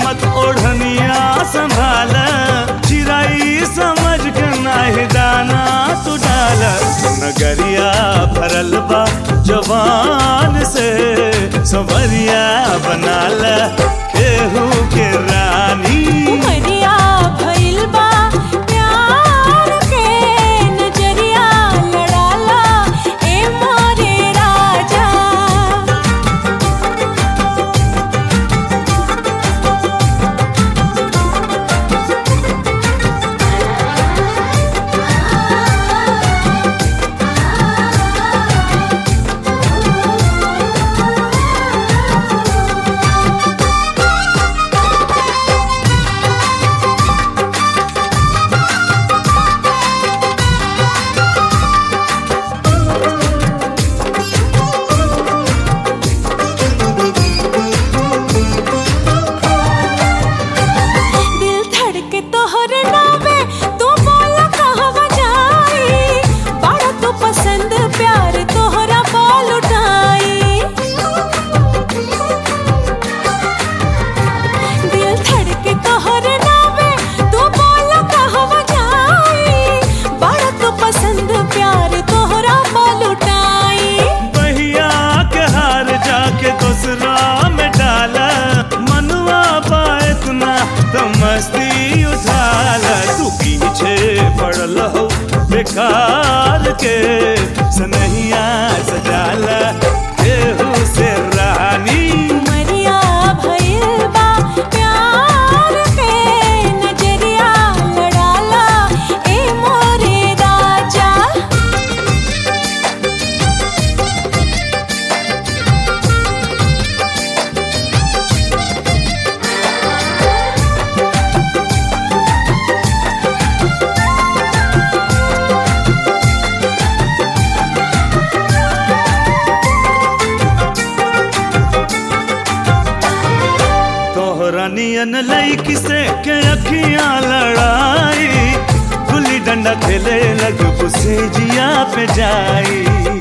मत ओढ़निया संभाल चिराई समझ के नाही दाना तू डाल नगरिया भरल बा जवान से सवरिया बनाल केहू के रानी उमरिया भइल बा प्यार के नजरिया लड़ाला ए मोरे राजा दिल धड़के तोहर नावे तू बोला कहवा जाई बड़ा तू पसंद प्यार तोहरा बोल उठाई दिल धड़के तोहर नावे तू बोला कहवा जाई बड़ा तू पसंद प्यार तोहरा बोल उठाई बहिया के हार जाके दूसरा में डाला मनुआ पाए ना तो मस्ती उठाला तू पीछे पड़ल हो बेकार के सनहिया सजाला केहू से रानी उमरिया भइल बा प्यार के नजरिया लड़ाला ए मोरे राजा तोहरा नियन लईकी से के अखियां लड़ाई गुल्ली डंडा खेले लग पुसे जिया पे जाई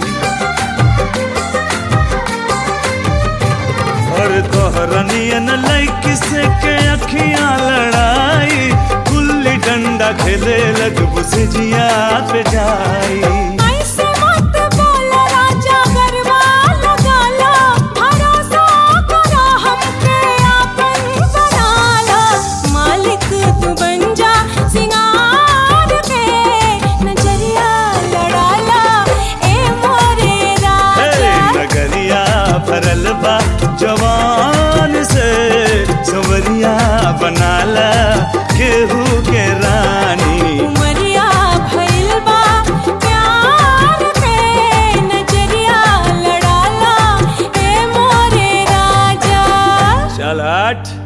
और तोहरा नियन लईकी से के अखियां लड़ाई गुल्ली डंडा खेले लग पुसे जिया पे जाई ऐसे मत बोला राजा गरबा लगाला भरोसा करा हमके आपन बनाला मालिक तू बन जा सिंगार के नजरिया लड़ाला ए मोरे हे, राजा नगरिया भरल बा जवान से सवरिया बनाला केहू के रानी उमरिया भइल बा प्यार के नजरिया लड़ाला ए मोरे राजा चल हट